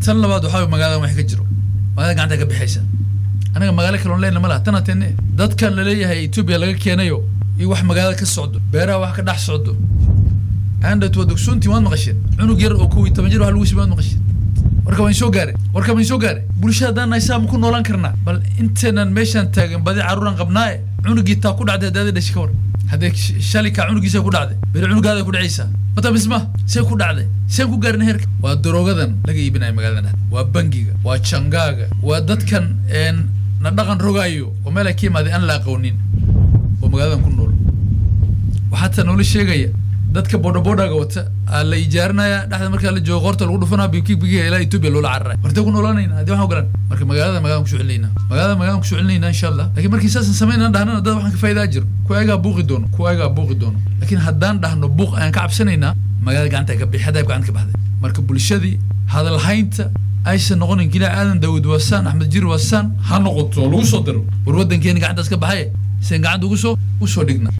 tan labaad waxaa way magaalada wax ka jiro magaalada gacanta ka bixaysa anaga magaalo kaloon leyna ma laha tan atene dadkan laleeyahay etoobiya laga keenayo iyo wax magaalada ka socdo beeraha wax ka dhex socdo andhat waa dogsoontii waad maqasheen cunug yar oo kow iyo toban jir wax lagu sibi waad maqasheen warka waan soo gaare warka waan soo gaare bulshada haddaan nahay saa ma ku noolaan karnaa bal inteenan meeshaan taagan badi carruuraan qabnaaye cunugii taa ku dhacday haddaada dhashi ka war haddee shalay kaa cunugiisa ku dhacday beri cunugaada ku dhacaysaa mata misma see ku dhacday seen ku gaarin heerka waa daroogadan laga iibinayo magaalada dhexda waa bangiga waa jangaaga waa dadkan een na dhaqan rogaayo oo meel ay ka imaaday aan la aqoonin oo magaaladan ku nool waxaa taa noola sheegaya dadka boodhaboodhaga wata aa la ijaarinaya dhexda markaa la joogo qoorta lagu dhufanaa biki bikiga ilaa etoobiya loola cararay wartee ku noolaanayna haddii waxaan ogolaan marka magaalada magalaan kusoo celinayna magaalada magalaan kusoo celinayna insha allah laakiin markii saasan samaynaan dhahnana dad waxaan ka faa'idaa jiro kuwa ayagaa buuqi doono kuwa ayagaa buuqi doono laakiin haddaan dhahno buuq ayaan ka cabsanaynaa magaalada gacanta ka bixi hadaab gacanta ka baxday marka bulshadii hadalhaynta aysan noqonin kila aadan daawud waasaan axmed jir waasaan ha noqoto lagu soo daro war waddankeeni gacantaas ka baxaye sen gacanta ugu soo usoo dhigna